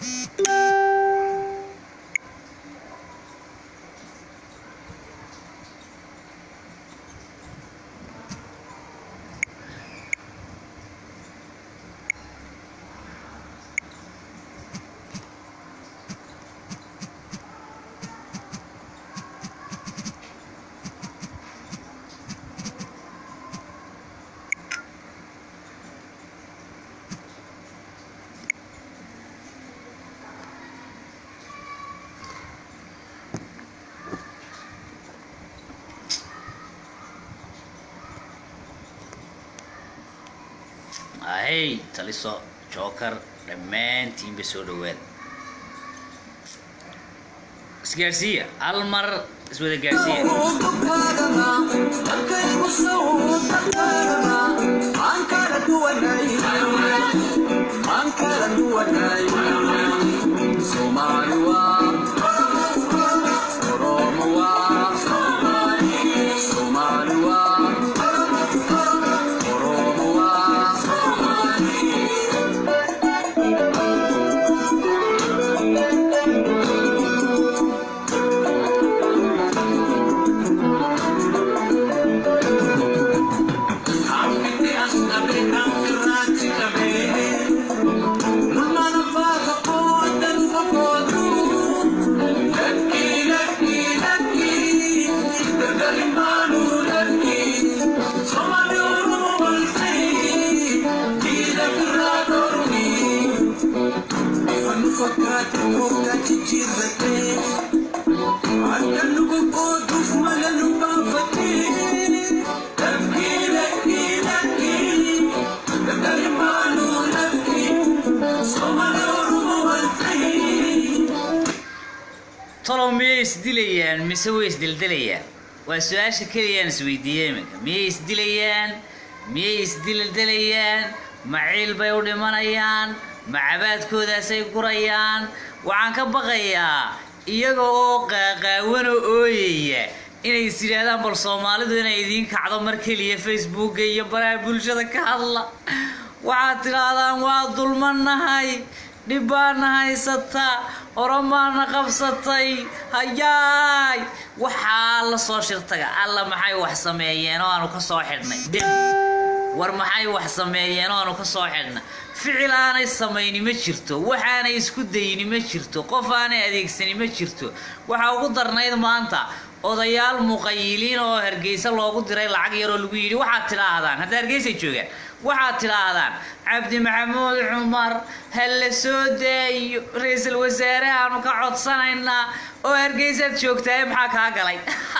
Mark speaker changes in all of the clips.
Speaker 1: ahey taliso jookar dhammaantiinba soo dhawaada isgaarsiiya hal mar iswada gaarsiiya talow miyay isdilayaan mise way isdildilayaan waa su-aasha keliyaan isweydiiyey iminka miyay isdilayaan miyay isdildilayaan ma ciil bay u dhimanayaan ma cabaadkoodaasay gurayaan waxaan ka baqayaa iyaga oo qaaqaawan oo ooyaya inay is yidhaahdaan bal soomaalidu inay idiin kacdo mar keliya facebooka iyo baraha bulshada ka hadla waxaad tidhaahdaan waa dulmanahay dhib baana haysataa oromaana qabsatay hayaay waxaa la soo shirtaga alla maxay wax sameeyeen oo aanu ka soo xidhnay dem war maxay wax sameeyeen oo aanu ka soo xidhnay ficil aanay samayni ma jirto waxaanay isku dayni ma jirto qof aanay adeegsani ma jirto waxaa ugu darnayd maanta odayaal muqayiliin oo hargeysa loogu diray lacag yaroo lagu yidhi waxaad tidhaahdaan hadda hargeysay joogaan waxaad tidhaahdaan cabdi maxamuud cumar ha la soo daayo ra-iisul wasaare aanu ka codsanaynaa oo hargeysaad joogtaaye maxaa kaa galay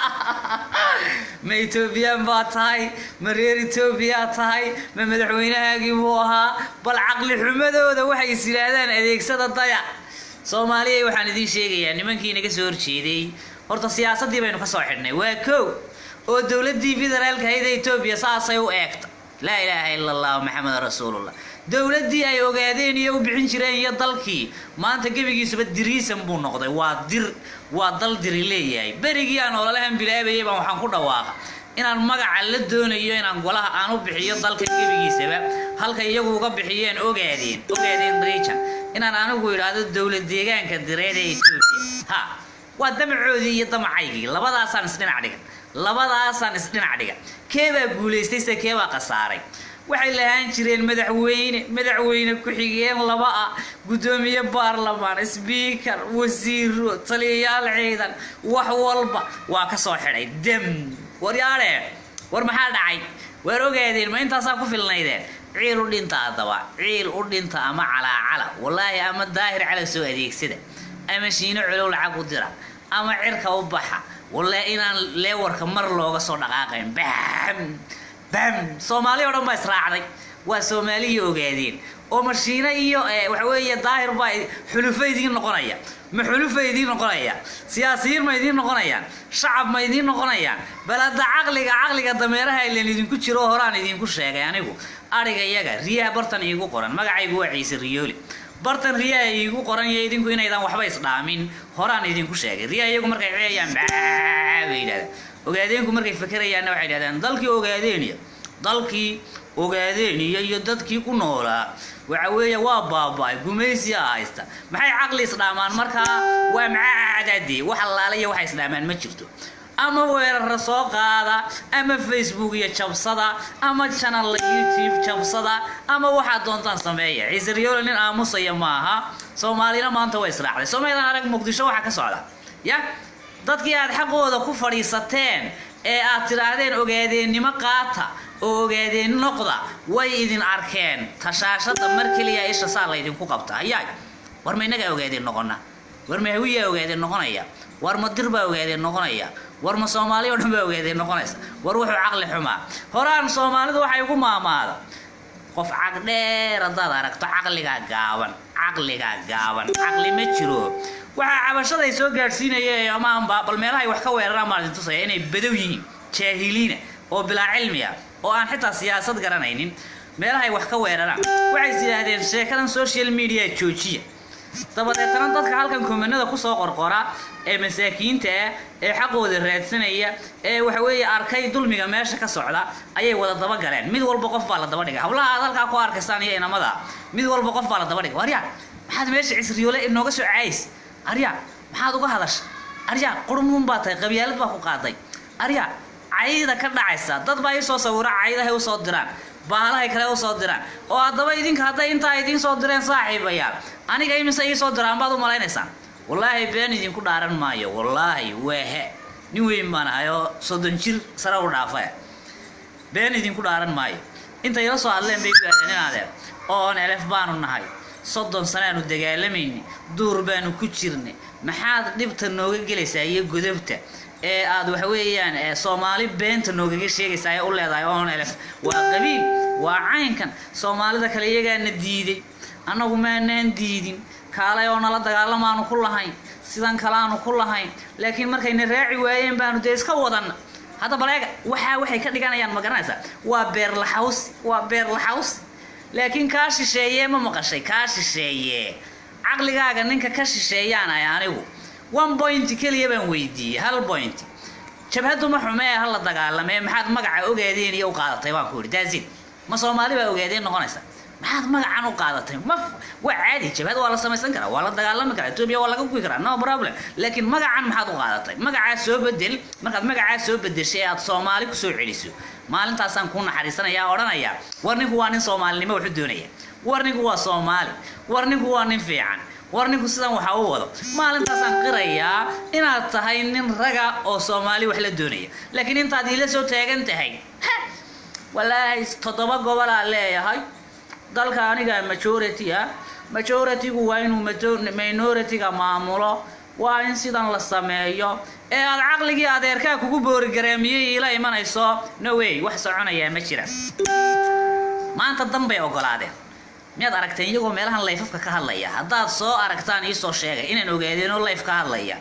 Speaker 1: ma etoobiyaan baa tahay ma reer etoobiyaa tahay ma madaxweynahaagii buu ahaa bal caqli xumadooda waxay is yidhaahdaan adeegsada daya soomaaliya waxaan idiin sheegayaa nimankii naga soo horjeeday horta siyaasaddii baynu ka soo xidhnay waa kow oo dowladdii federaalka hayda etoobiya saasay u eegta laa ilaaha ila allah maxamed rasuulullah dowladdii ay ogaadeen iyo u bixin jireen iyo dalkii maanta gebigiisuba diriisan buu noqday waa dir waa dal diri leeyahay berigii aan ololahan bilaabayay baan waxaan ku dhawaaqa inaan magaca la doonayo inaan golaha aan u bixiyo dalka gebigiisaba halka iyagu uga bixiyeen ogaadeen ogaadeen region inaan anigu idhaahdo dowlad deegaanka direed ee etoobiya ha waa damacoodii iyo damacaygii labadaasaan isdhinac dhigan labadaasaan isdhinac dhigan keebaa guulaystay se keebaa khasaaray waxay lahaan jireen madaxweyne madaxweyne ku-xigeen laba ah guddoomiye baarlamaan sbiikar wasiiro taliyayaal ciidan wax walba waa ka soo xidhay dem waryaadhe war maxaa dhacay waar ogaadeen ma intaasaa ku filnaydeen ciil u dhinta haddaba ciil u dhinta ama calaacala wallaahi ama daahir cala soo adeegsada ama shiino colow lacag u dira ama cirka u baxa wallaahi inaan leewarka mar looga soo dhaqaaqayn bam bam soomaali oo dhan baa israacday waa soomaaliya ogaadeen oo mashiino iyo waxa weeye daahir baa xulufo idiin noqonaya ma xulufa idiin noqonaya siyaasiyiin ma idiin noqonayaan shacab ma idiin noqonayaan bal hadda caqliga caqliga dameeraha ilan idinku jiro horaan idinku sheegay anigu ariga iyaga riyaha bartan iigu qoran magacaygu waa ciise riyooli bartan riyaha iigu qoran iyo idinku inaydan waxba isdhaamin horaan idinku sheegay riyaha iyagu markay ceeyaan baa bay yidhahdaan ogaadeenku markay fakerayaanna waxay yidhahdaan dalkii ogaadeeniya dalkii ogaadeen iyo iyo dadkii ku noolaa waxa weeye waa baaba-ay gumaysiyaa haysta maxay caqli isdhaamaan markaa waa macaacadaadee wax allaale iyo waxay isdhaamaan ma jirto ama weerara soo qaada ama facebook iyo jabsada ama janalla youtube jabsada ama waxaad doontaan sameeya ciisaryoole nin aamusaya maaha soomaalina maanta way israacday soomalilan arag muqdisho waxaa ka socda ya dadkii aad xaqooda ku fadhiisateen ee aad tidhaahdeen ogaadeennimo qaata oo ogaadeen noqda way idin arkeen tashaashada mar keliya isha saa laydinku qabta hayaay war ma innagaa ogaadeen noqona war ma hawiyaa ogaadeen noqonaya war ma dir baa ogaadeen noqonaya war ma soomaali oo dhan baa ogaadeen noqonaysa war wuxuu caqli xumaa horaan soomaalidu waxay ugu maamaada qof cagdheer haddaad aragto caqligaa gaaban caqligaa gaaban caqli ma jiro waxaa cabashaday soo gaadhsiinaya amaanba bal meelahay wax ka weeraraan baan idin tusaya inay badow yihiin jaahiliina oo bilaa cilmiya oo aan xitaa siyaasad garanaynin meelahay wax ka weeraraan waxay is yidhaahdeen sheekadan social media joojiya dabadeetana dadka halkan komanada kusoo qorqora ee masaakiinta ah ee xaqooda raadsanaya ee waxa weeye arkay dulmiga meesha ka socda ayay wada dabagaleen mid walba qof baa la daba dhigay hablaha aad halkaa ku arkaysaan iyo inamada mid walba qof baa la daba dhigay arya maxaad meesha cisriyoole inooga soo caayis arya maxaad uga hadasha arya qurmuun baa tahay qabyaalad baa ku qaaday arya cayda ka dhacaysa dad baa isoo sawira caydahay usoo diraan baalahay kale usoo diraan oo haddaba idinka hadday intaa idiin soo direen saaxiibayaal aniga imise iisoo diraan baad u malaynaysaan wallaahi been idinku dhaaran maayo wallaahi weehe nin weyn baan ahay oo soddon jir sare u dhaafa been idinku dhaaran maayo intay ila soo hadleen bay ku aadeen inaadeen oon elef baanu nahay soddon sanaanu dagaalamayni duur baanu ku jirnay maxaad dhibta nooga gelaysaa iyo godobta ee aad waxa weeyaan soomaali beenta noogaga sheegaysaa ee u leedahay oon elef waa qabiil waa caynkan soomaalida kale iyagaana diiday annagu maanaan diidin kaalay oo nala dagaalamaanu ku lahayn sidan kalaanu ku lahayn laakiin markayna raaci waayeen baanu dee iska wadan hadda baleega waxaa waxay ka dhiganayaan ma garanaysaa waa beerlaxaws waa beerlaxaws laakiin kaa shisheeye ma maqashay kaa shisheeye caqligaaga ninka ka shisheeyaan ay anigu one point keliya baan weydiiyey hal point jabhaddu ma xume ee hala dagaalamee maxaad magaca ogaadeen iyo u qaadatay baan ku yidhi daasin ma soomaali baa ogaadeen noqonaysa maxaad magacan u qaadatay ma waa caadi jabhad waa la samaysan karaa waa la dagaalami karaa etoobiya waa laga guyi karaa no problem laakiin magacan maxaad u qaadatay magacaa soo bedel markaad magacaa soo bedeshay ee aad soomaali kusoo celiso maalintaasaan kuu naxariisanaya odhanaya war ninku waa nin soomaalinimo waxu doonaya war ninku waa soomaali war ninku waa nin fiican war ninku sidan waxa u wado maalintaasaan qirayaa inaad tahay nin raga oo soomaali wax la doonaya laakiin intaad iila soo taagan tahay walaahi toddoba gobolaa leeyahay dalka aniga majority ah majoritygu waa inuu minority-ga maamulo waa in sidan la sameeyo ee aad caqligii adeerkaa kugu boorigareemiyey iila imanayso no way wax soconayaa ma jira maanta dan bay ogolaadeen miyaad aragteen iyagoo meelahan layfafka ka hadlaya haddaad soo aragtaan iisoo sheegay inaan ogaadeenoo layf ka hadlaya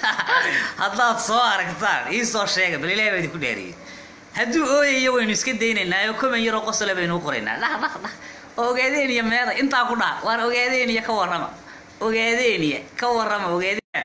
Speaker 1: haddaad soo aragtaan iisoo sheega bal ilahi baa idinku dheeriyey hadduu ooyayo waynu iska daynaynaa oo koman yaroo qosole baynu u qoraynaa dhah dhah dhah oo ogaadeeniya meeda intaa ku dhaha waar ogaadeeniya ka warrama ogaadeeniya ka warrama ogaadeen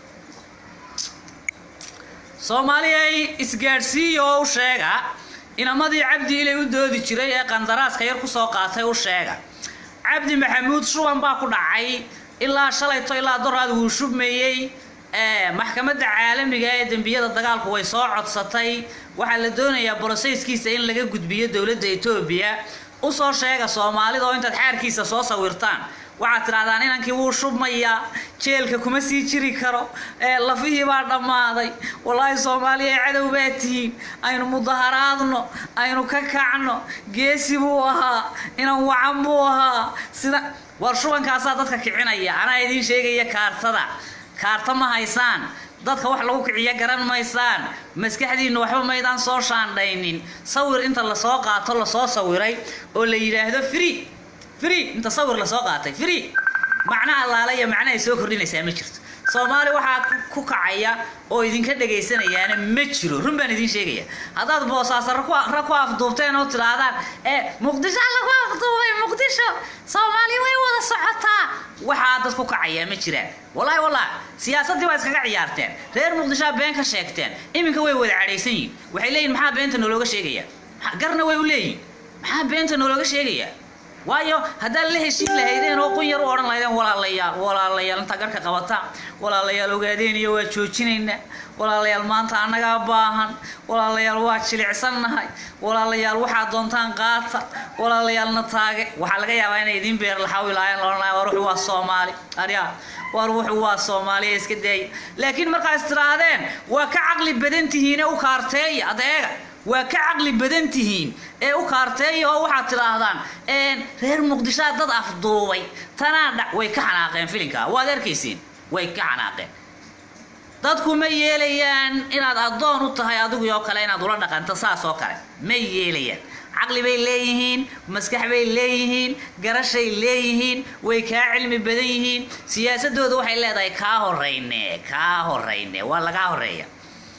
Speaker 1: soomaaliyay isgaadhsiiya oo u sheega inamadii cabdi ilay u doodi jiray ee qandaraaska yar kusoo qaatay u sheega cabdi maxamuud shuban baa ku dhacay ilaa shalayto ilaa doraad wuu shubmayey maxkamadda caalamiga ee dembiyada dagaalku way soo codsatay waxaa la doonayaa broseyskiisa in laga gudbiyo dowladda etoobiya usoo sheega soomaalida oo intaad xaarkiisa soo sawirtaan waxaad tidhahdaan inankii wuu shubmayaa jeelka kuma sii jiri karo ee lafihii baa dhammaaday wallaahi soomaaliya cadow baa tihiin aynu mudaharaadno aynu ka kacno geesi buu ahaa inan wacan buu ahaa sida war shubankaasaa dadka kicinaya anaa idiin sheegaya kaartada kaarta ma haysaan dadka wax lagu kiciyo garan maysaan maskaxdiinna waxba maydaan soo shaandhaynin sawir inta lasoo qaato lasoo sawiray oo la yidhaahdo free free inta sawir lasoo qaatay free macno allaala iyo macno ay soo kordhinaysaa ma jirto soomaali waxaa ku kacaya oo idinka dhegaysanayaana ma jiro run baan idiin sheegaya haddaad boosaasa ra ku afduubteen oo tidhaahdaan ee muqdisho lagu afduubay muqdisho soomaali way wada socotaa waxaa dad ku kacayaa ma jiraan wallaahi wallah siyaasaddii waa iskaga ciyaarteen reer muqdishoa been ka sheegteen iminka way wada cadhaysan yihin waxay leeyihin maxaa beenta nologa sheegaya garna way u leeyihin maxaa beenta noolooga sheegayaa waayo haddaad la heshiin lahaydeen oo qun yar u odhan lahaydeen walaalayaal walaalayaal intaa garka qabata walaalayaal ogaadeen iyo waa joojinaynaa walaalayaal maanta annagaa baahan walaalayaal waa jilicsannahay walaalayaal waxaad doontaan qaata walaalayaalna taage waxaa laga yaabaa inay idiin beer laxawi lahaayeen la odhanaya war wuxuu waa soomaali aryaa war wuxuu waa soomaaliya iska daaya laakiin markaas tirahdeen waa ka caqli badan tihiine u kaarteeya adeega waa ka caqli badan tihiin ee u kaarteeya oo waxaad tidhaahdaan reer muqdishoa dad afduubay tanaa dhac way ka xanaaqeen filinka waad arkaysiin way ka xanaaqeen dadku ma yeelayaan inaad addoon u tahay adigu oo kale inaad ula dhaqanto saas oo kale ma yeelayaan caqli bay leeyihiin maskax bay leeyihiin garashay leeyihiin way kaa cilmi badan yihiin siyaasadooda waxay leedahay kaa horeyne kaa horeyne waa lagaa horeeya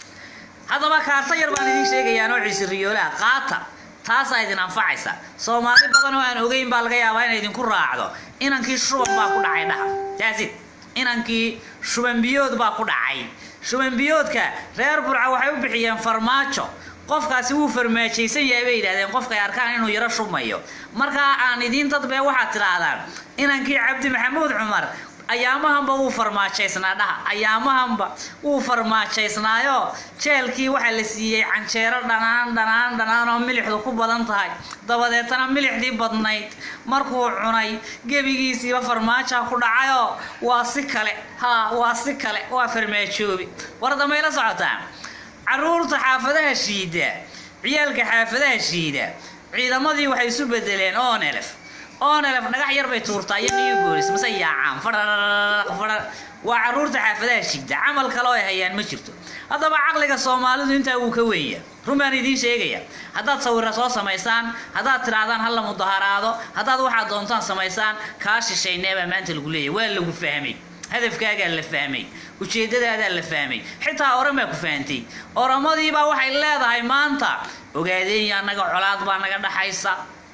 Speaker 1: haddaba kaarta yar baan idiin sheegayaa noociisi riyoolaha qaata taasaa idin anfacaysa soomaali badan oo aan ogeyn baa laga yaabaa inay idinku raacdo inankii shuban baa ku dhacay dhaha taasid inankii shubanbiyood baa ku dhacay shubanbiyoodka reer burca waxay u bixiyeen farmaajo qofkaasi wuu farmaajaysan yahay bay yidhahdeen qofkay arkaan inuu yaro shubmayo markaa aan idiin dadbee waxaad tidhaahdaan inankii cabdi maxamuud cumar ayaamahanba wuu farmaajaysnaa dhaha ayaamahanba wuu farmaajaysnaayo jeelkii waxaa la siiyey canjeero dhanaan dhanaan dhanaan oo milixdu ku badan tahay dabadeetana milixdii badnayd markuu cunay gebigiisiiba farmaaja ku dhacayoo waa si kale haa waa si kale waa farmaajoobi warda mayla socotaan caruurta xaafadaha shiida ciyaalka xaafadaha shiida ciidamadii waxay isu bedeleen onelef onelef dhagax yar bay tuurtaa iyo new bolis mase yaacaan fadhaq fadhaq waa caruurta xaafadaha shiida camal kale oo ay hayaan ma jirto haddaba caqliga soomaalidu intaa wuu ka weenya run baan idiin sheegaya haddaad sawira soo samaysaan haddaad tidhaahdaan hala mudaharaado haddaad waxaad doontaan samaysaan kaa shishaynee baa maanta lagu leeyahy waa lagu fahmay hadafkaagaa la fahmay ujeedadaadaa la fahmay xitaa oramaa ku fahantay oramadiibaa waxay leedahay maanta ogaadeenya annaga colaad baa naga dhaxaysa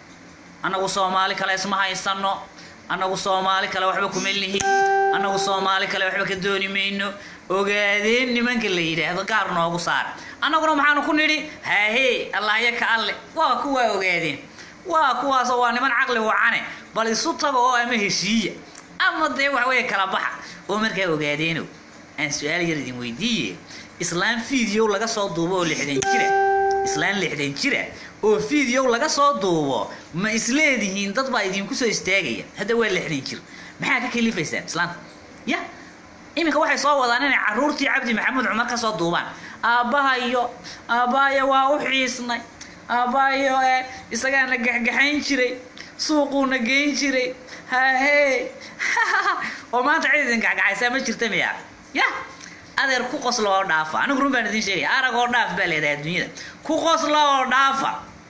Speaker 1: annagu soomaali kale isma haysano annagu soomaali kale waxba kuma lihin annagu soomaali kale waxba ka dooni mayno ogaadeen nimanka la yidhaahdo gaar noogu saar annaguna maxaanu ku nidhi haahee allahya ka alle waa kuwaa ogaadeen waa kuwaasoo waa niman caqli wacane bal isu tago oo ama heshiiya ama dee wax weeye kala baxa oo markaa ogaadeeno aan su-aal yar idin weydiiye islaan fiideo laga soo duubo oo lixdan jira islaan lixdan jira oo fiideo laga soo duubo ma isleedihiin dad baa idinku soo istaagaya hadda waa lixdan jir maxaa ka kalifaysaan islaanta ya iminka waxay soo wadaan inay caruurtii cabdi maxamuud cumar ka soo duubaan aabbahayo aabbahayo waa u xiisnay aabbahayo ee isagaana gaxgaxayn jiray suuquuna geyn jiray haahee oo maanta cid idin gacgacaysaa ma jirta miya ya adeer ku qosla oo dhaafa anigu run baan idiin sheegaya arag oo dhaaf baa leedahay adduunyada ku qosla oo dhaafa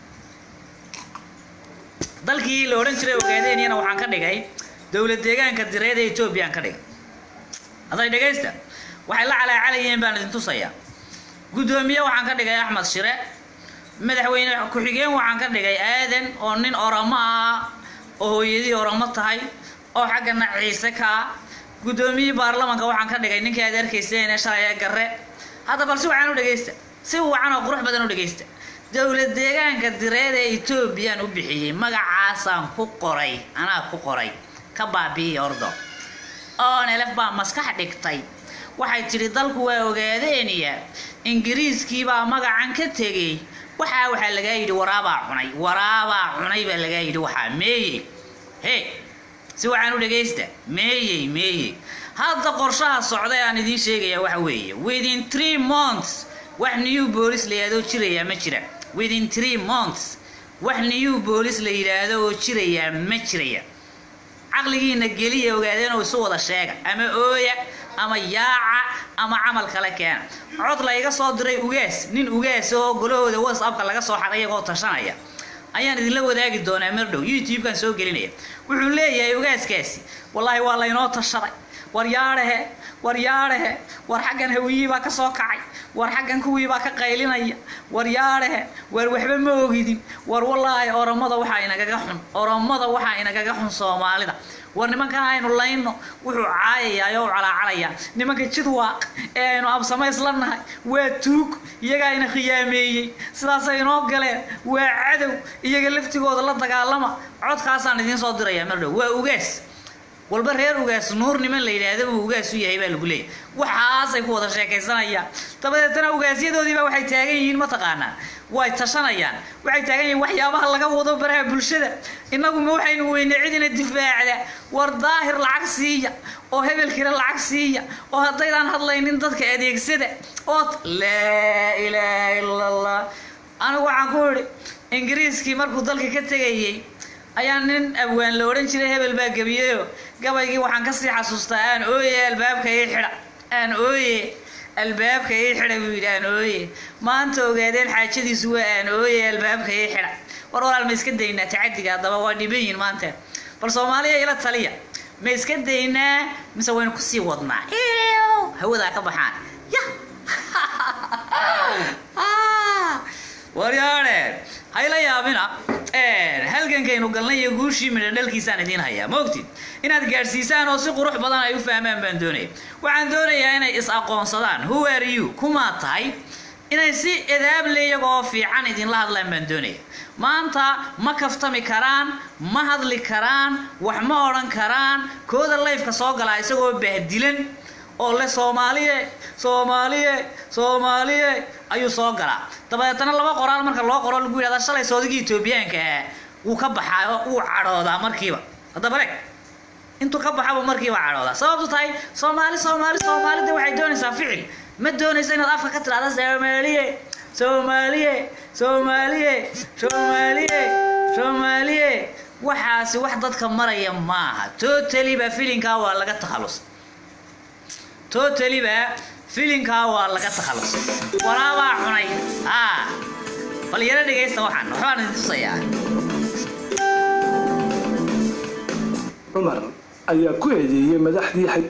Speaker 1: dalkii la odhan jiray ogaadenyana waxaan ka dhigay dowlad deegaanka direed ee etoobiyaan ka dhigay hadday dhegaysta waxay la calaacalayeen baan idin tusayaa guddoomiye waxaan ka dhigay axmed shire madaxweyne ku-xigeen waxaan ka dhigay aadan oo nin oramo ah oo hooyadii oramo tahay oo xaggana ciise ka ah guddoomiyihii baarlamanka waxaan ka dhigay ninkii aad arkayseen ee shalay ee garre hadda bal si wacan u dhegaysta si wacan oo qurux badan u dhegaysta dowlad deegaanka direed ee etoobiyaan u bixiyey magacaasaan ku qoray anaa ku qoray ka baabi'iya ordo onelef baa maskax dhigtay waxay tidhi dalku waa ogaadeeniya ingiriiskiibaa magacan ka tegey waxaa waxaa lagaa yidhi waraabaa cunay waraabaa cunay baa lagaa yidhi waxaa meeyey he si waxaan u dhegaysta meeyey meeyey hadda qorshaha socday aan idiin sheegaya waxa weeye within three months wax new boolis la yidhaahdo jirayaa ma jira within three months wax new boolis la yidhaahdo oo jirayaa ma jiraya caqligiina geliya ogaadeen oo isu wada sheega ama ooya ama yaaca ama camal kale keena cod la iga soo diray ugaas nin ugaas oo golahooda whatsappka laga soo xaday iyagoo tashanaya ayaan idinla wadaagi doonaa mardhow youtube-kan soo gelinaya wuxuu leeyahay ugaaskaasi wallaahi waa laynoo tashaday war yaadhehe war yaadhehe war xaggan hawiyii baa ka soo kacay war xaggan kuwii baa ka qaylinaya war yaadhehe war waxba ma ogidin war wallaahi oromada waxaa inagaga xun oromada waxaa inagaga xun soomaalida war nimankan aynu layno wuxuu caayayaa oo u calaacalayaa nimanka jidwaaq ee aynu absamays la nahay waa tuug iyagaa ina khiyaameeyey sidaasay inoo galeen waa cadow iyaga laftigooda la dagaalama codkaasaan idiin soo dirayaa mar dhow waa ugaas walba reer ugaas nuur niman la yidhaahda uu ugaas u yahay baa lagu leeyahy waxaasay ku wada sheekaysanayaan dabadeetana ugaasyadoodiiba waxay taagan yihiin mataqaanaa way tashanayaan waxay taagan yihiin waxyaabaha laga wado baraha bulshada innaguma waxaynu weyne cidina difaacda war daahir lacag siiya oo hebelkina lacag siiya oo haddaydaan hadlaynin dadka adeegsada ood laa ilaaha ila allah anigu waxaan ku idhi ingiriiskii markuu dalka ka tegayey ayaa nin abwaan la odhan jiray hebel baa gebiyeyo gabaygii waxaan kasii xasuustaa aan ooye albaabka ii xidha aan ooye albaabka ii xidha buu yidhi aan ooye maanta ogaadeen xaajadiisu waa aan ooye albaabka ii xidha war walaal ma iska daynaa tacadiga haddaba waa dhiban yihin maanta bal soomaaliya ila taliya ma iska daynaa mise waynu kusii wadnaa hawadaa ka baxaan ya waryaadhe hayla yaabina halgankaynu galnay iyo guushii midha dhalkiisaan idiin hayaa ma ogtid inaad gaadhsiisaan oo si qurux badan ay u fahmaan baan doonaya waxaan doonayaa inay is aqoonsadaan who are you kumaa tahay inay si edaable iyagoo fiican idinla hadlaan baan doonaya maanta ma kaftami karaan ma hadli karaan wax ma odhan karaan kooda layfka soo galaa isagoo bahdilan oo le soomaaliye soomaaliye soomaaliye ayuu soo galaa dabadeetana laba qoraal marka loo qoro lagu yidhahda shalay soodigii etoobiyaanka ah wuu ka baxaa oo wuu cadhoodaa markiiba haddaba reg intuu ka baxaba markiiba cadhoodaa sababtu tahay soomaali soomaali soomaalida waxay doonaysaa ficil ma doonaysa inaad afka ka tidhahda soomaaliye soomaaliye soomaaliye soomaaliye soomaaliye waxaasi wax dadka maraya maaha totally ba filinkaa waa laga takhalus totally ba filinkaa waa laga takhalus waraabaa cunay a bal yaro dhegaysta waxaan waxbaan idin tusayaa
Speaker 2: cumar ayaa ku eedeeyey madaxdii xaj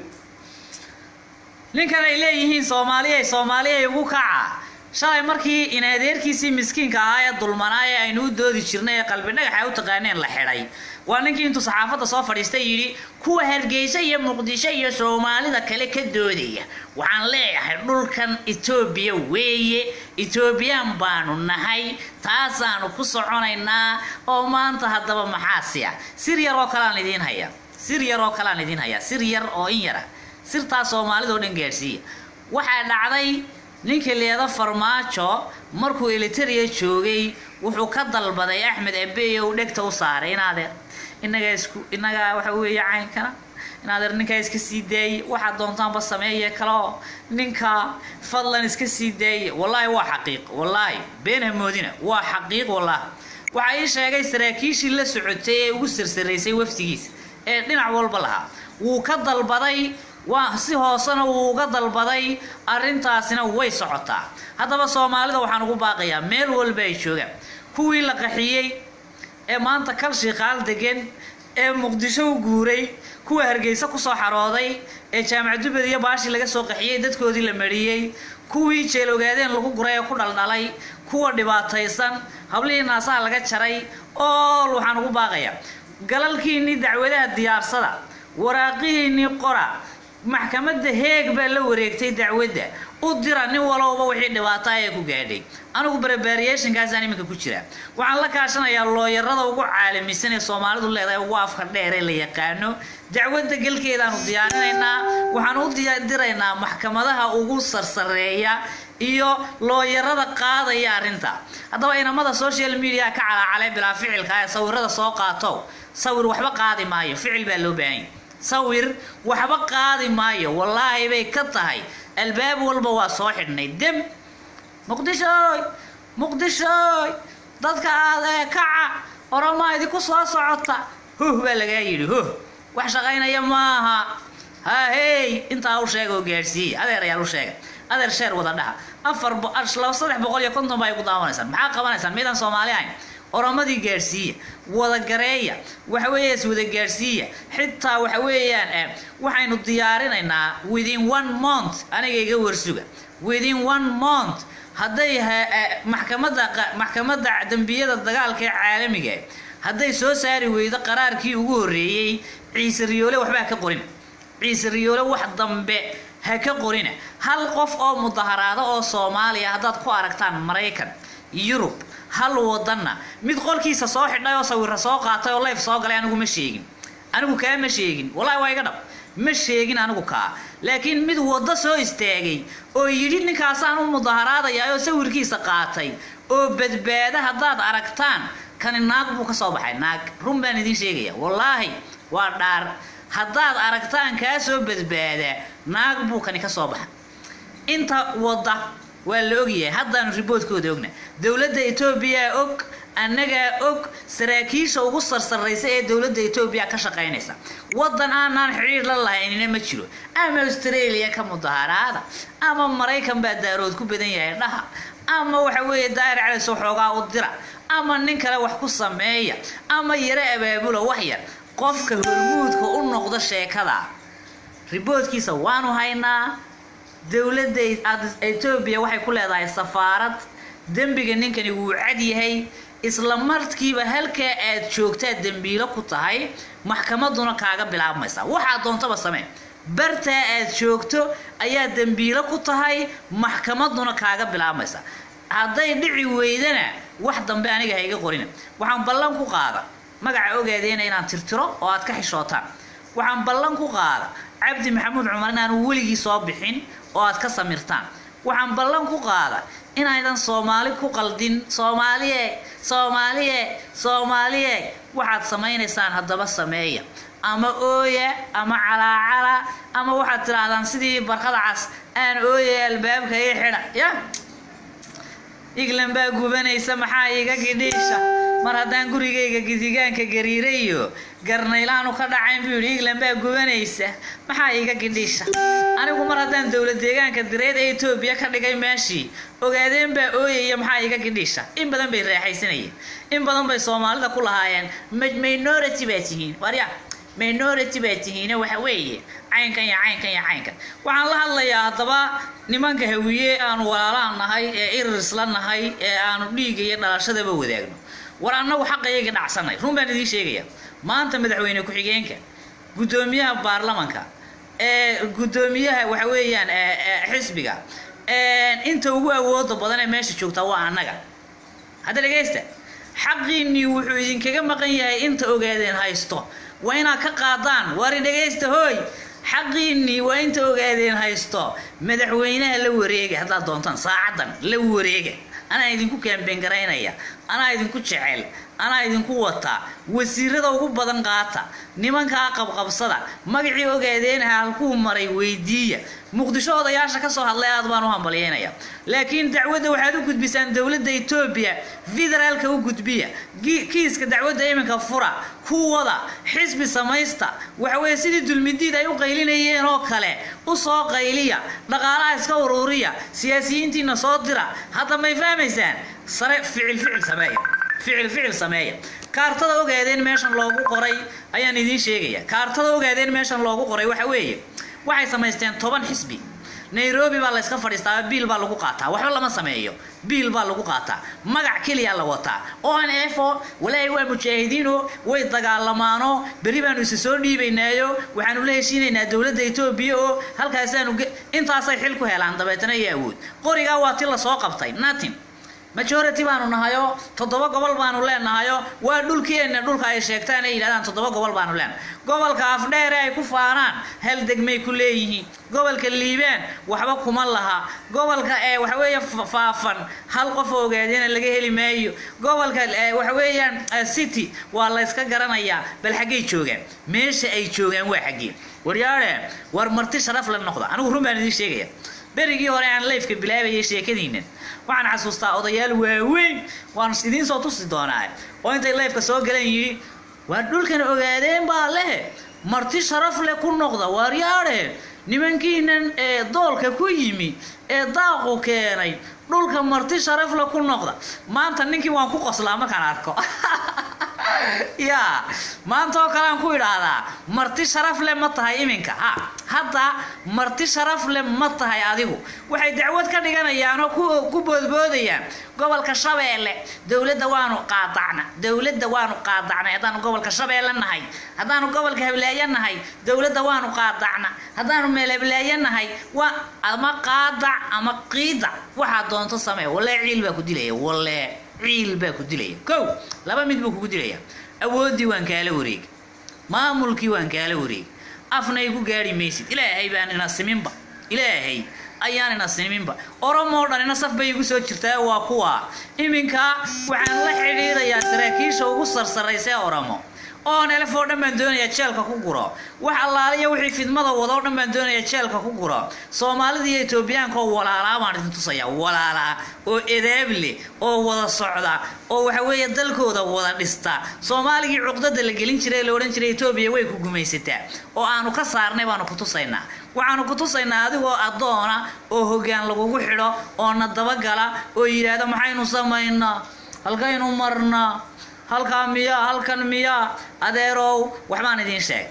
Speaker 1: ninkan ay leeyihiin soomaaliyay soomaaliyay ugu kaca shalay markii in adeerkiisii miskiinka ahaa ee dulmanaa ee aynu u doodi jirnay ee qalbi dhagaxa u taqaaneen la xidhay waa ninkii intuu saxaafadda soo fadhiistay yidhi kuwa hargeysa iyo muqdisho iyo soomaalida kale ka doodaya waxaan leeyahay dhulkan etoobiya weeye etoobiyaan baanu nahay taasaanu ku soconaynaa oo maanta haddaba maxaasi ah sir yar oo kaleaan idiin hayaa sir yar oo kaleaan idiin hayaa sir yar oo in yara sirtaas soomaalida oo dhan gaadhsiiya waxaa dhacday ninka leeda farmaajo markuu eliteria joogay wuxuu ka dalbaday axmed abeeye uu dhegta u saaray inaadeer inagaa isku inagaa waxa weeye caynkana inaadeer ninkaa iska sii daayey waxaad doontaanba sameeye kaleo ninka fadlan iska sii daayey wallaahi waa xaqiiq wallaahi been hamoodina waa xaqiiq wallaahi waxaa ii sheegay saraakiishii la socotay ee ugu sarsaraysay wafdigiisa ee dhinac walba lahaa wuu ka dalbaday waa si hoosena wuu uga dalbaday arrintaasina way socotaa haddaba soomaalida waxaan ugu baaqayaa meel walba ay joogaan kuwii la qaxiyey ee maanta kalshii qaal degan ee muqdisho u guuray kuwa hargeysa kusoo xarooday ee jaamac dubad iyo baashii laga soo qaxiyey dadkoodii la mariyey kuwii jeel ogaadeen lagu guray ee ku dhaldhalay kuwa dhibaataysan hablihii naasaha laga jaray ool waxaan ugu baaqayaa galalkiinnii dacwadaha diyaarsada waraaqihiinnii qora maxkamadda heeg baa la wareegtay dacwadda u dira nin walowba wixii dhibaato ah ee ku gaadhay anigu barbaariyeeshinkaasaan iminka ku jira waxaan la kaashanayaa looyarada ugu caalamisan ee soomaalidu leedahay ugu afka dheer ee la yaqaano dacwadda galkeedaanu diyaarinaynaa waxaan u diraynaa maxkamadaha ugu sarsareeya iyo looyarada qaadaya arrinta haddaba inamada social media ka calaacalay bilaa ficilka ee sawirada soo qaato sawir waxba qaadi maayo ficil baa loo baahanya sawir waxba qaadi maayo wallaahi bay ka tahay albaab walba waa soo xidhnay dem muqdishooy muqdishooy dadka aad ee kaca oromaa idinku soo socota huh baa lagaa yidhi huh wax shaqaynaya maaha ha hey intaa u sheega oo gaadhsiiya adeer ayaa u sheega adeer sheer wada dhaha afar laba saddex boqol iyo konton baa ay ku daawanaysaan maxaa qabanaysaan miydaan soomaali ahayn oromadii gaadhsiiya wada gareeya waxa weeye is wada gaadhsiiya xitaa waxa weeyaan eh, waxaynu diyaarinaynaa within one month aniga iga warsuga within one month hadday ha- eh, maxkamadda qa- maxkamadda dembiyada dagaalka ee caalamiga hadday soo saari weydo qaraarkii ugu horreeyey ciise riyoole waxbaa ka qorin ciise riyoole wax dambe ha ka qorina hal qof oo mudaharaado oo soomaaliya haddaad ku aragtaan maraykan yurub hal wadanna mid qolkiisa soo xidhay oo sawira soo qaatay oo leyf soo galay anigu ma sheegin anigu kaa ma sheegin wallahi waa iga dhab ma sheegin anigu kaa laakiin mid waddo soo istaagay oo yidhi ninkaasaan u mudaharaadaya oo sawirkiisa qaatay oo badbaada haddaad aragtaan kani naag buu ka soo baxay naag run baan idiin sheegaya wallaahi waa dhaar haddaad aragtaan kaa soo badbaada naag buu kani ka soo baxa inta wadda waa la ogyahay haddaanu riboodkooda ogna dowladda etoobiya og annagaa og saraakiisha ugu sarsarraysa ee dowladda etoobiya ka shaqaynaysa waddan aanaan xidhiir la lahaynina ma jiro ama australia ka mudaharaada ama maraykan baa daarood ku badan yahay dhaha ama waxa weeye daa'ir calis xoogaa u dira ama nin kale wax ku sameeya ama yaro abaabula wax yar qofka hormuudka u noqda sheekada riboodkiisa waanu haynaa dowladda Ad- etoobiya waxay ku leedahay safaarad dembiga ninkani wuu cad yahay isla markiiba halkaa aad joogtaa dembiilo ku tahay maxkamaduna kaaga bilaabmaysa waxaad doontaba samee bartaa aad joogto ayaa dembiilo ku tahay maxkamaduna kaaga bilaabmaysa hadday dhici weydana wax dambe aniga ha iga qorina waxaan ballan ku qaada magaca ogaadeena inaan tirtiro oo aad ka xishootaan waxaan ballan ku qaada cabdi maxamuud cumar inaanu weligii soo bixin oo aad ka samirtaan waxaan ballan ku qaada inaydan soomaali ku qaldin soomaaliye soomaaliye soomaaliye waxaad samaynaysaan haddaba sameeya ama ooya ama calaacala ama waxaad tidhaahdaan sidii barkada cas aan ooya albaabka ii xidha ya iglan baa gubanaysa maxaa iga gidhiisha mar haddaan gurigayga gidigaanka gariirayo garnaylaanu ka dhacayn buu yidhi iglan baa gubanaysa maxaa iga gidhiisha anigu mar haddaan dowlad deegaanka direed ee etoobiya ka dhigay meeshii ogaadeen baa ooyaya maxaa iga gidhiisha in badan bay raaxaysanayeen in badan bay soomaalida ku lahaayeen "Ma- minority baa tihiin warya minority baa tihiine waxa weeye caynkan iyo caynkan iyo caynkan waxaan la hadlayaa haddaba nimanka hawiye aanu walaalaan nahay ee irir isla nahay ee aanu dhiigga iyo dhalashadaba wadaagno war annagu xaqayaga dhacsanay run baan idiin sheegaya maanta madaxweyne ku-xigeenka guddoomiyaha baarlamanka ee guddoomiyaha waxa weeyaan ee- ee xisbiga ee inta ugu awooda badan ee meesha joogta waa annaga hadda dhegaysta xaqiinnii wuxuu idinkaga maqan yahay inta ogaadeen haysto waa inaad ka qaadaan wari dhegaysta hooy xaqiinnii waa inta ogaadeen haysto madaxweynaha la wareega haddaad doontaan saacaddan la wareega anaa idinku kaambeen garaynaya anaa idinku jecel anaa idinku wata wasiirada ugu badan qaata nimankaa qabqabsada magacii ogaadeenaha halkuu maray weydiiya muqdisho odayaasha ka soo hadlay aad baan u hambalyeynaya laakiin dacwadda waxaad u gudbisaan dowladda etoobiya federaalka u gudbiya gi- kiiska dacwadda iminka fura kuwada xisbi samaysta waxa weeye sidii dulmidiid ay u qaylinayeen oo kale u soo qayliya dhaqaalaha iska uruuriya siyaasiyiintiina soo dira hadda may fahmaysaan sare ficil ficil sameeya ficil ficil sameeya kaartada ogaadeen meeshan loogu qoray ayaan idiin sheegaya kaartada ogaadeen meeshan loogu qoray waxa weeye waxay samaysteen toban xisbi nairobi baa la iska fadhiistaa biil baa lagu qaataa waxba lama sameeyo biil baa lagu qaataa magac keliya la wataa o n f o walaahi waa mujaahidiino way dagaalamaano beri baanu isa soo dhiibaynaayo waxaanu la heshiinaynaa dowladda etoobiya oo halkaasaanu ge- intaasay xil ku helaan dabeetana iyo awood qorigaa waa ti lasoo qabtay natin majority baanu nahayo toddoba gobol baanu leenahayo waa dhulkeenna dhulka ay sheegtaan ay yidhahdaan toddoba gobol baanu leenahay gobolka afdheere ay ku faanaan hal degmay ku leeyihiin gobolka liibaan waxba kuma laha gobolka ee waxa weeye fa- faafan hal qof oo ogaadina laga heli maayo gobolka ee waxa weeyaan eh, city waa la iska garanayaa bal xaggay joogaan meesha ay joogaan waa xaggee waryaadhe war marti sharaf la noqda anigu run baan idiin sheegaya berigii hore aan leyfka bilaabayay sheekadiinan waxaan xasuustaa odayaal waaweyn waan idiin soo tusi doonaa oo intay leyfka soo galeen yidhi waa dhulkan ogaadeen baa lehe marti sharaf leh ku noqda waaryaadhe nimankiinan ee doolka ku yimi ee daaqu keenay dhulka marti sharafle ku noqda maanta ninkii waan ku qoslaa markaan arko yaa maanta oo kale aan ku idhaahdaa marti sharaf le ma tahay iminka ha hadda marti sharaf le ma tahay adigu waxay dacwad ka dhiganayaan oo ku ku boodboodayaan gobolka shabeelle dowladda waanu qaadacna dowladda waanu qaadacnay haddaanu gobolka shabeelle nahay haddaanu gobolka hableeye nahay dowladda waanu qaadacna haddaanu meel hableeye nahay waa ama qaadac ama qiidac waxaa doonto samee walle ciil baa ku dilaya walle ciil baa ku dilaya kow laba mid buu kugu dilaya awooddii waan kaala wareegi maamulkii waan kaala wareegi afna igu gaari maysid ilaahay baan ina siminba ilaahay ayaan ina siminba oromoo dhan ina saf bay igu soo jirtaa waa kuwa iminka waxaan la xidhiidhayaa saraakiisha ugu sarsaraysee oromo oon elef oo dhan baan doonayaa jeelka ku guro wax allaaliya wixii fidmada wada oo dhan baan doonayaa jeelka ku guro soomaalida iyo etoobiyaanka oo walaalaa baan idin tusayaa walaalaa oo edaab leh oo wada socda oo waxa weeye dalkooda wada dhista soomaaligii cuqdada la gelin jiray ee la odhan jiray etoobiya way ku gumaysataa oo aanu ka saarnay baanu ku tusaynaa waxaanu ku tusaynaa adigoo addoona oo hoggaan lagugu xidho oo na dabagala oo yidhaahda maxaynu samaynaa halkaynu marnaa halkaa miyaa halkan miyaa adeerow waxbaan idiin sheegay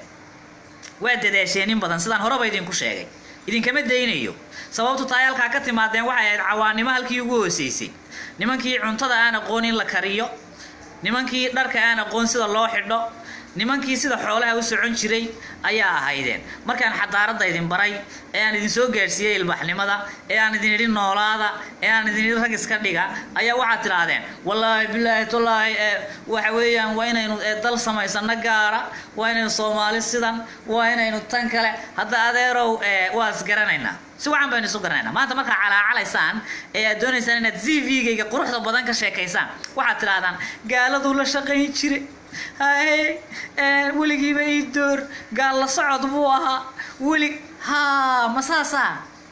Speaker 1: waa dadaasheen in badan sidaan horeba idinku sheegay idinkama daynayo sababtu tahay halkaa ka timaadeen waxay ahayd cawaanimo halkii ugu hooseysay nimankii cuntada aan aqoon in la kariyo nimankii dharka aan aqoon sida loo xidho nimankii sida xoolaha u socon jiray ayaa ahaydeen markaan xadaaradda idin baray ee aan idin soo gaadhsiiyey ilbaxnimada ee aan idin idhi noolaada ee aan idin idhi rag iska dhiga ayaa waxaad tidhaahdeen wallaahi bilaahi tallaahi ee waxa weeyaan waa inaynu ee dal samaysano gaara waa inaynu soomaali sidan waa inaynu tan kale hadda adeerow ee waa isgaranaynaa si wacan baynu isu garanaynaa maanta markaa calaacalaysaan ee aad doonaysaan inaad z v-gayga quruxda badan ka sheekaysaan waxaad tidhahdaan gaaladuu la shaqayn jiray haye weligiiba ii door gaal la socod buu ahaa weli ha ma saasaa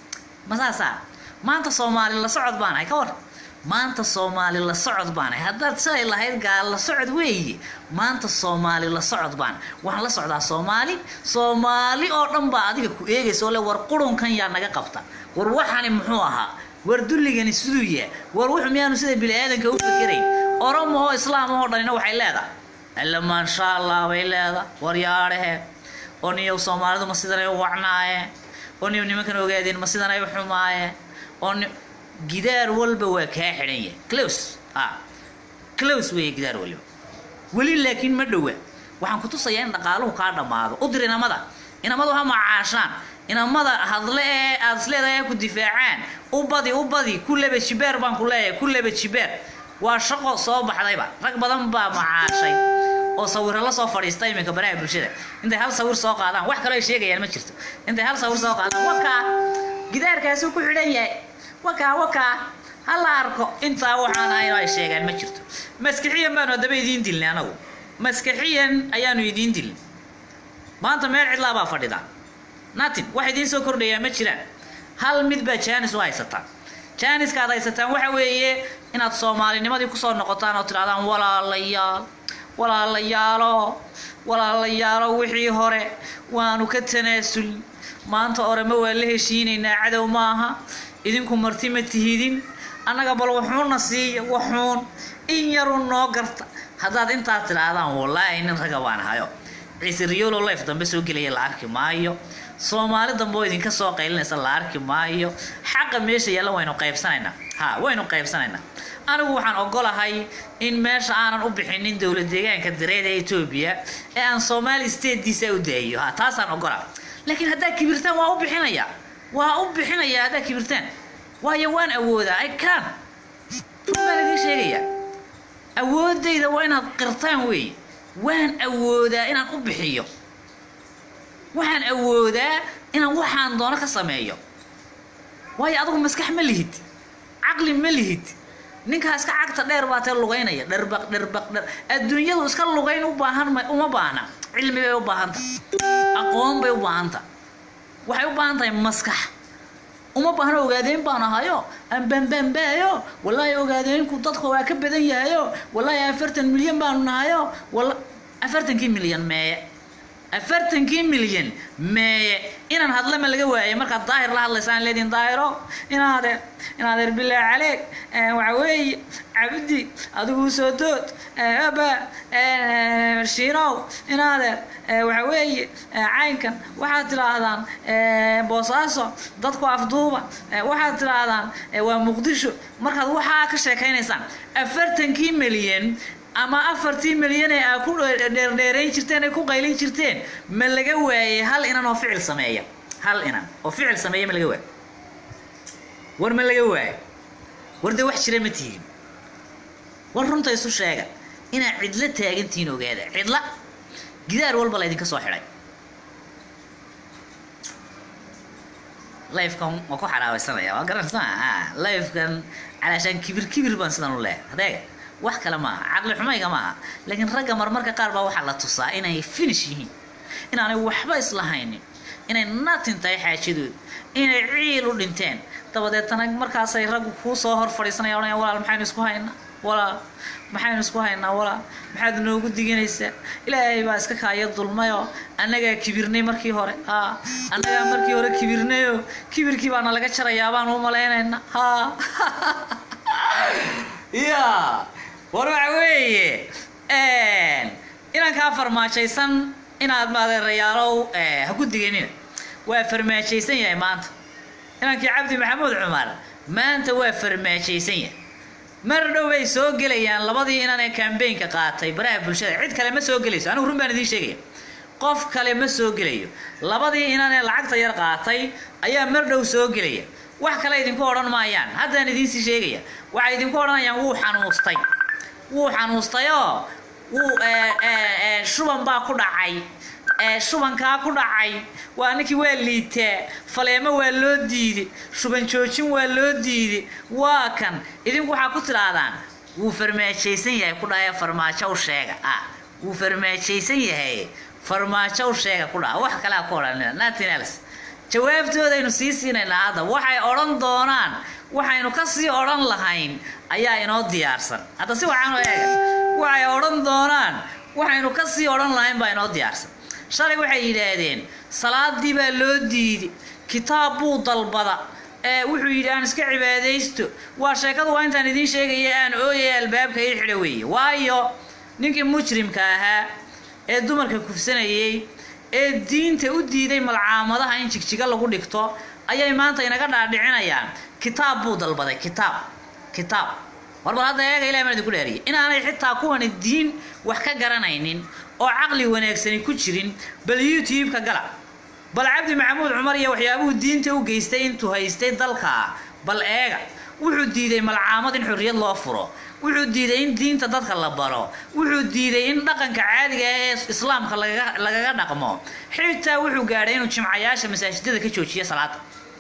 Speaker 1: ma saasaa maanta soomaali la socod baanahay ka war maanta soomaali la socod baanahay haddaad silay lahayd gaal la socod weeye maanta soomaali la socod baana waxaan la socdaa soomaali soomaali oo dhan baa adiga ku eegaysa oo le war qurunkan yaa naga qabta war waxani muxuu ahaa war dulligani siduu yahay war wuxu miyaanu sida bini aadanka u fikirayn oromahoo islaamahoo dhanina waxay leedahay alla maasha allah bay leeda waryaadhehe oo niyow soomaalidu ma sidanay u wacnaaye oo niyow nimankan ogaadeen ma sidanay u xumaaye oo ni gidaar walba waa kaa xidhan yahay close a close weeye gidaar waliba weli laakiin ma dhowa waxaan ku tusayaa in dhaqaaluhu kaa dhammaado u dir inamada inamadu ha macaashaan inamada hadle ee aad isleedahay ku difaacaan u badi u badi ku laba jibeer baan ku leeyahay ku laba jibeer waa shaqo soo baxdayba rag badan baa macaashay oo sawiro la soo fadhiista iminka baraha bulshada intay hal sawir soo qaadaan wax kaloo ay sheegayaan ma jirto intay hal sawir soo qaadaan wakaa gidaarkaasuu ku xidhan yahay wakaa wakaa ha la arko intaa waxaan ahayn ay sheegaan ma jirto maskixiyan baanu haddaba idiin dilnay anagu maskixiyan ayaanu idiin dilnay maanta meel cidlaa baa fadhida natin wax idiin soo kordhayaa ma jiraan hal mid baa jaanis u haysataa jaaniska aad haysataan waxa weeye inaad soomaalinimadii kusoo noqotaan oo tidhahdaan walaalayaal walaalayaalo walaalayaalo wixii hore waanu ka tanaasul maanta orema waa la heshiinaynaa cadow maaha idinku marti ma tihidin annaga bal waxuuna siiya waxuun in yarun noo garta haddaad intaad tidhaahdaan wallaahi nin raga baan hayo ciise riyolo life dambe soo gelaya la arki maayo soomaali dambe oo idinka soo qaylinaysa la arki maayo xaqa meesha yaalla waynu qaybsanaynaa ha waynu qaybsanaynaa anigu waxaan ogolahay in meesha aanan u bixinin dowlad deegaanka dareed ee etoobiya ee aan soomaali statekiisa u daayo ha taasaan ogola laakiin haddaad kibirtaan waa u bixinaya waa u bixinaya haddaad kibirtaan waayo waan awoodaa i can baan idiin sheegaya awoodayda waa inaad qirtaan weeye waan awoodaa inaan u bixiyo waxaan awoodaa inaan waxaan doono ka sameeyo waayo adigu maskax ma lihid caqli ma lihid ninkaa iska cagta dheer baa tee lugaynaya dharbaq dharbaq dhar adduunyadu iska lugayn u baahan ma uma baahna cilmi bay u baahanta aqoon bay u baahanta waxay u baahan tahay maskax uma baahna ogaadeen baan ahayo aan baanbaanbaayo wallaahi ogaadeenku dadka waa ka badan yahayo wallaahi afartan milyan baanu nahayo walla afartankii milyan meeye afartankii milyan meeye inaan hadla ma laga waayay markaad daahir la hadlaysaan leediin daahiro inaadeer inaadeer bilaa caleeg waxa weeye cabdi adigu soo dood aba shiinow inaadeer waxa weeye caynkan waxaad tidhaahdaan boosaaso dadku afduuba waxaad tidhaahdaan waa muqdisho markaad waxaa ka sheekaynaysaan afartankii milyan ama afartii milyan ee aa ku dheerdheerayn jirteen ay ku qaylin jirteen ma laga waayey hal inan oo ficil sameeya hal inan oo ficil sameeya ma laga waayo war ma laga waayo war dee wax jira ma tihin war runta isu sheega inaad cidlo taagantihiin ogaada cidla gidaar walba laydinka soo xidhay lifekan waa ku xaraabaysanaya waa garanaysaa lifekan calaashaan kibir kibir baan sidan u leehay adeega wax kale maaha caqli xumayga maaha laakiin ragga marmarka qaar baa waxaa la tusaa inay finish yihiin inaanay waxba islahaynin inay natin tahay xaajadood inay ciil u dhinteen dabadeetana markaasay raggu kuu soo hor fadhiisanaya odhanaya walaal maxaynu isku haynaa walaal maxaynu isku haynaa walaal maxaad noogu diganaysaa ilaahay baa iska kaaya dulmayoo annagaa kibirnay markii hore ha annagaa markii hore kibirnayoo kibirkii baana laga jarayaa baan u malaynaynaa ha ya war waxa weeye inankaa farmaajaysan inaad maadeerayaalow ha ku diganina waa farmaajaysan yahay maanta inankii cabdi maxamuud cumar maanta waa farmaajaysan yahay mar dhow bay soo gelayaan labadii inan ee kambaynka qaatay baraha bulshada cid kale ma soo gelayso anigu run baan idiin sheegaya qof kale ma soo gelayo labadii inan ee lacagta yar qaatay ayaa mar dhow soo gelaya wax kale idinku odhan maayaan haddaan idiinsii sheegaya waxay idinku odhanayaan wuu xanuustay wuu xanuustayoo wuu shuban baa ku dhacay shubankaa ku dhacay waa ninkii waa liitaa faleemo waa loo diiday shuban joojin waa loo diiday waa kan idinku waxaa ku tidhaahdaan wuu farmaajaysan yahay ku dhaha farmaajo u sheega ah wuu farmaajaysan yahay farmaajo u sheega ku dhaha wax kalea ku odhanina nothing else jawaabtoodaynu sii siinaynaa hadda waxay odhan doonaan waxaynu ka sii odhan lahayn ayaa inoo diyaarsan hadda si waxaan u eega waxay odhan doonaan waxaynu ka sii odhan lahayn baa inoo diyaarsan shalay waxay yidhaahdeen salaadii baa loo diiday kitaab buu dalbada ee wuxuu yidhi aan iska cibaadaysto waa sheekadu waa intaan idiin sheegaya aan ooyay albaabka ii xidha weeye waayo ninkii mujrimka ahaa ee dumarka kufsanayay ee diinta u diiday malcaamadaha in jigjiga lagu dhigto ayay maanta inaga dhaadhicinayaan kitaab buu dalbaday kitaab kitaab warbal hadda eega ilahi baan idinku dhaariyay inaanay xitaa kuwani diin wax ka garanaynin oo caqli wanaagsani ku jirin bal youtube-ka gala bal cabdi maxamuud cumar iyo waxyaabuhu diinta u geystay intuu haystay dalka bal eega wuxuu diiday malcaamad in xorriyad loo furo wuxuu diiday in diinta dadka la baro wuxuu diiday in dhaqanka caadiga ee islaamka lagaga dhaqmo xitaa wuxuu gaadhay inuu jimcayaasha masaajidada ka joojiyo salaada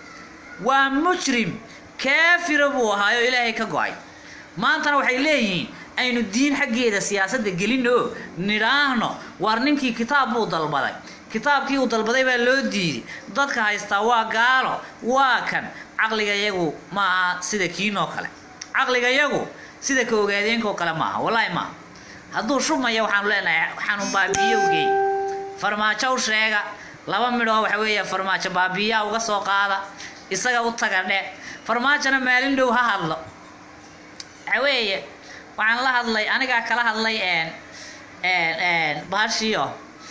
Speaker 1: waa mujrim kaafira buu ahaayo ilaahay ka go-ay maantana waxay leeyihiin aynu diin xaggeeda siyaasadda gelino oo nidhaahno waar ninkii kitaab buu dalbaday kitaabkii uu dalbaday baa loo diiday dadka haystaa waa gaalo waa kan caqliga yagu ma aha sida kiinoo kale caqliga yagu sida ka ogaadeenkoo kale maaha wallaahi maaha hadduu shubmaya waxaanu leenahay xanuun baabiyowgey farmaajo u sheega laba midhoo waxa weeye farmaajo baabiyaa uga soo qaada isaga u taga dhe farmaajona maalin dhow ha hadlo waxa weeye waxaan la hadlay anigaa kala hadlay bahashiyo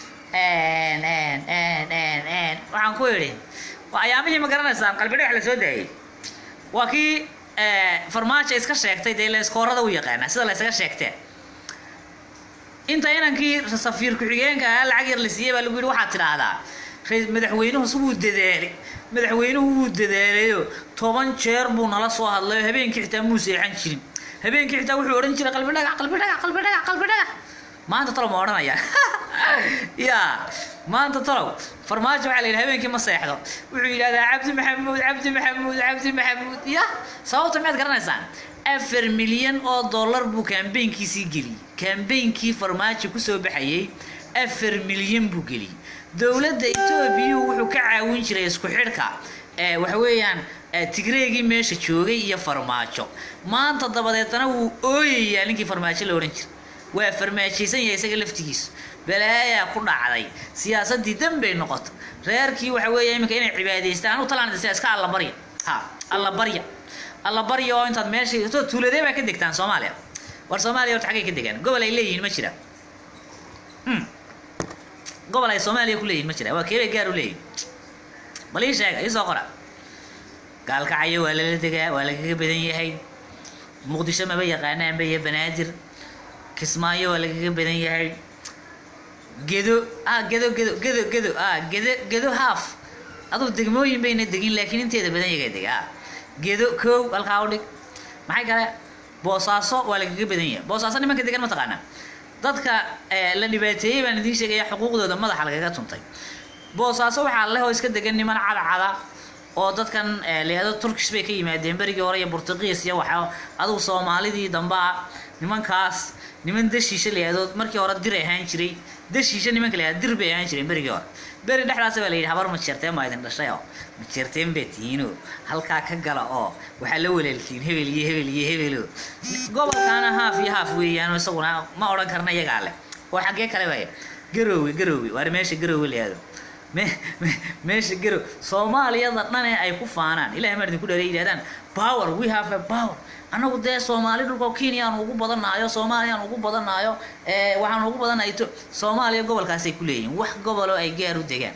Speaker 1: waxaan ku idhi waa ayaamihii ma garanaysaan qalbi dhagax la soo daayay waa kii farmaajo iska sheegtay dee la iskoorada u yaqaana sida la ysaga sheegtee inta inankii safiir ku-xigeenka ahaa lacag yar la siiyey baa lagu yidhi waxaad tidhaahdaa madaxweynuhu wuu dadaalay madaxweynuhu wuu dadaalayo toban jeer buu nala soo hadlayo habeenkii xitaa muu seexan jirin habeenkii xitaa wuxuu odhan jiray qalbi dhagax qalbi dhagax qalbi dhagax qalbi dhagax maanta talow ma odhanaya ya maanta talow farmaajo waxaa la yidhi habeenkii ma seexdo wuxuu yidhahdaa cabdi maxamuud cabdi maxamuud cabdi maxamuud ya sababta maxaad garanaysaan afar milyan oo dollar buu kambaynkiisii geliyey kambeynkii farmaajo kusoo baxayay afar milyan buu geliyey dowladda etoobiyuu wuxuu ka caawin jiray isku xidhka waxa weeyaan tigreegii meesha joogay iyo farmaajo maanta dabadeetana wuu ooyayaa ninkii farmaajo la odhan jiray waa farmaajaysan yahay isaga laftigiisu balaayaa ku dhacday siyaasadii dambay noqoto reerkii waxa weeye iminka inay cibaadaystaan anu talaan iska alla barya ha alla barya alla barya oo intaad meesha to tuuladee baa ka degtaan soomaaliya war soomaaliya horta xaggay ka degaan gobol ay leeyihiin ma jira Hmm. gobol ay soomaaliya ku leeyihiin ma jira waa keebay gaar u leeyihin bal ii sheega ii soo qora gaalkacyo waa lala degaa waa lagaga badan yahay muqdisho maba yaqaanaanba iyo banaadir kismaayo waa lagaga badan yahay gedo ah gedo gedo gedo gedo ah gedo gedo haaf aduu degmooyin bayna degin laakiin inteeda badan yaga dega ah gedo kow halkaa u dhig maxay kale boosaaso waa lagaga badan yahay boosaaso nimanka degan ma taqaanaa dadka eh, la dhibaateeyey baan idiin sheegaya xuquuqdooda madaxa lagaga tuntay boosaaso waxaa leh oo iska degan niman cadcada oo dadkan eh, la yihahdo turkish bay ka yimaadeen berigii hore iyo burtuqiis iyo waxa adugu soomaalidii dambe ah nimankaas niman dashiisha la yihahdo markii hore dir ahaan jiray dashiisha nimanka la yihahdo dir bay ahaan jireen berigii hore beri dhexdaas baa la yidhi habar ma jeerteen baa idin dhashay oo ma jeerteen baa tihiinoo halkaa ka gala oo waxaa la waleeltiin hebel iyo hebel iyo hebelo gobolkaana haaf iyo haaf weeyaan isaguna ma odhan karna iyagaa leh oo xaggee kale waaya garoowe garoowe waar meesha garoowe la yihahdo me- me- meesha garow soomaaliyada dhane ay ku faanaan ilahay maa idinku dheeray yidhahdaan power we have a power annagu dee soomaali dhulka kenyaan ugu badanayo soomaaliyaan ugu badanayo ee waxaan ugu badanahay to soomaaliya gobolkaasay ku leeyihiin wax goboloo ay gaar u degaan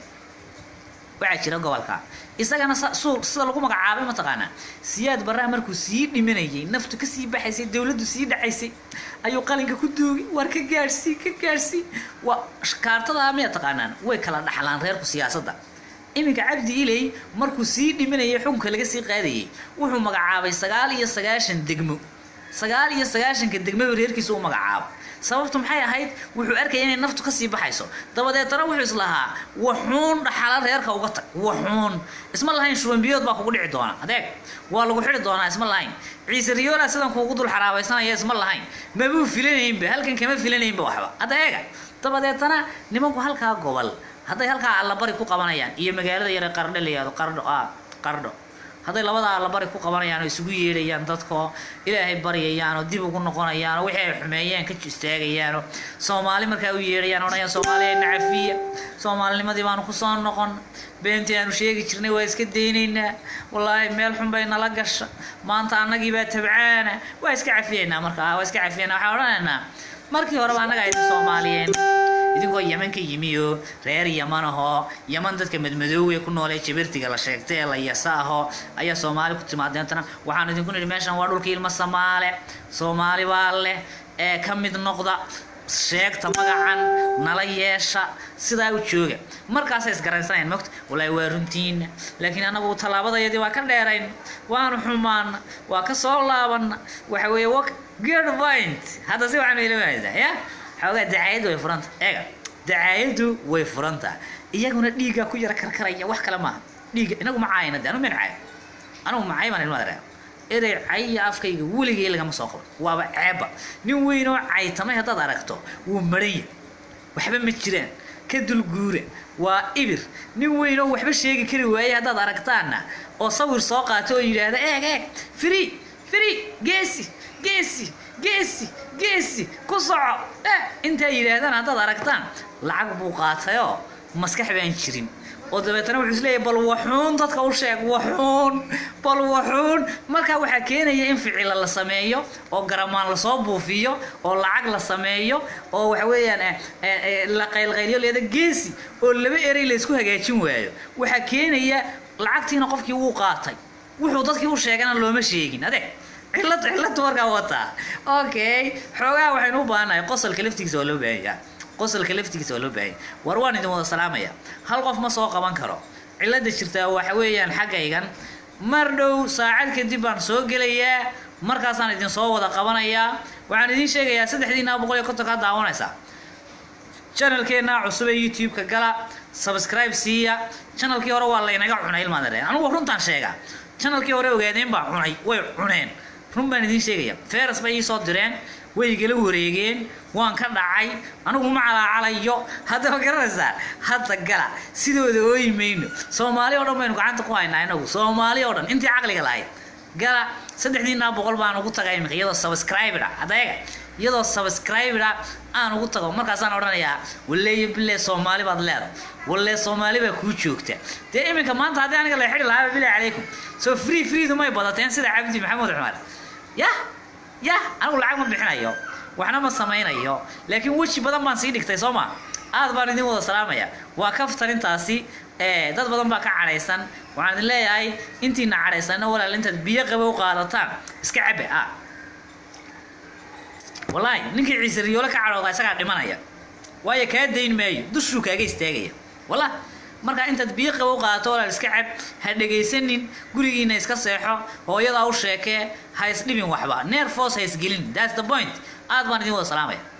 Speaker 1: waxaa jira gobolka isagana sa- suu sida lagu magacaabay mataqaanaa siyaad barraa markuu sii dhimanayay naftu kasii baxaysay dowladdu sii dhacaysay ayuu qalinka ku duugay war ka gaadhsii ka gaadhsii waa kaartadaa miya taqaanaan way kala dhaxlaan reerku siyaasadda iminka cabdi iley markuu sii dhimanayay xukunka laga sii qaadayay wuxuu magacaabay sagaal iyo sagaashan degmo sagaal iyo sagaashanka degmaba reerkiisa u magacaabo sababtu maxay ahayd wuxuu arkaya inay naftu kasii baxayso dabadeetana wuxuu islahaa waxuun dhaxala reerka uga tag waxuun isma lahayn shubanbiyood baa kugu dhici doona adeeg waa lagu xidhi doonaa isma lahayn ciise riyola sidan kuugu dul xaraabaysanaya isma lahayn mabuu filanaynba halkan kama filanaynba waxba adeega dabadeetana nimanku halkaa gobol hadday halkaa allabari ku qabanayaan iyo magaalada yare qardho la yihahdo qardho ah qardho hadday labada allabari ku qabanayaan oo isugu yeedhayaan dadkoo ilaahay baryayaan oo dib ugu noqonayaan oo wixii ay xumeeyeen ka istaagayaan oo soomaali markaa u yeedhayaan odhanayaan soomaaliya nacafiya soomaalinimadii baanu kusoo noqon beentii aanu sheegi jirnay waa iska daynaynaa wallaahi meel xun bay nala gasha maanta annagii baa tabcaana waa iska cafiyaynaa markaa waa iska cafiyaynaa waxaan odhanaynaa markii horeba annaga idin soomaaliyeen idinkoo yaman ka yimi oo reer yaman ahoo yaman dadka madmadoowe ku noolee jabirtiga la sheegtay ee la yasa ahoo ayaa soomaali ku timaadeentana waxaan idinku nidhi meeshan waa dhulka ilmo samaale soomaali baa leh ee ka mid noqda sheegta magacan nala yeesha sidaa u jooga markaasay isgaraysanayaan mogta wallaahi waa runtiina laakiin anagu tallaabadayadii waa ka dheerayn waanu xumaana waa ka soo laabana waxa weeye wa good point hadda si waxaan ilaamaysaa ya xoogaa dacaayaddu way furanta eega dacaayaddu way furanta iyaguna dhiiggaa ku yara karkaraya wax kale maaha dhiigga inagu ma caayna de anu min caay anugu macay baan ilma dareema erey cay iyo afkayga weligay lagama soo qabo waaba ceebba nin weynoo caytamay haddaad aragto wuu maran yahay waxba ma jiraan ka dulguura waa ibir nin weynoo waxba sheegi kari waayey haddaad aragtaana oo sawir soo qaato oo yidhaahda eeg eeg free free geesi geesi geesi geesi ku soco eh intaa yidhaahdaan haddaad aragtaan lacag buu qaatayoo maskax baan jirin oo dabeetana wuxuu isleeyahay bal waxuun dadka u sheeg waxuun bal waxuun markaa waxaa keenaya in ficila la sameeyo oo garamaan lasoo buufiyo oo lacag la sameeyo oo waxa weeyaan eh, eh, eh, la qaylqaylyo leeda geesi oo laba erey la isku hagaajin waayo waxaa keenaya lacagtiina qofkii wuu qaatay wuxuu dadkii u sheegana looma sheegin adeeg cillad cillad markaa wataa okay xoogaa waxaynu u baahannahay qosolka laftigiisa waa loo baahanyaa qosolka laftigiisa waa loo baahanya war waan idin wada salaamaya hal qof ma soo qaban karo cilada jirtaa waxa weeyaan xaggaygan mar dhow saacad kadib baan soo gelayaa markaasaan idin soo wada qabanayaa waxaan idiin sheegayaa saddexdiina boqol iyo konton kaa daawanaysaa channelkeena cusub ee youtube-ka gala subscribe siiya channelkii hore waa laynaga cunay ilmaad areen anugu runtaan sheegaa channelkii hore ogaadeen baa cunay way cuneen run baan idiin sheegaya feras bay ii soo direen way igala wareegeen waan ka dhacay anigu ma calaacalayo haddaba garanaysaa hadda gala sidooda ooyi mayno soomaali oo dhan baynu gacanta ku haynaa inagu soomaali oo dhan intii caqliga lahayd gala saddexdiinaa boqol baan ugu tagay imika iyadoo subscriber ah adeega iyadoo subscribera aan ugu tago markaasaan odhanayaa waleeyo bile soomaali baad leedahay walle soomaali baa kuu joogta dee iminka maanta haddii aniga la xidhi lahaa bilahi calaykum soo free freedu may badateen sida cabdi maxamuud cumar yah yah anigu lacag ma bixinayo waxna ma samaynayo laakiin weji badan baan sii dhigtay soo ma aad baan idin wada salaamaya waa kaftarintaasi ee dad badan baa ka cadhaysan waxaan idin leeyahay intiina cadhaysanna walaal intaad biyo qaba u qaadataan iska cabe ah wallaahi ninkii ciise riyoole ka cadhooda isagaa dhimanaya waayo kaa dayn maayo dushuu kaaga istaagaya wallah marka intaad biyo qaba u qaadato walaal iska cab ha dhegaysanin gurigiina iska seexo hooyadaa u sheekee ha isdhibin waxba neer foos ha isgelin that's the point aad baan idin wada salaamaya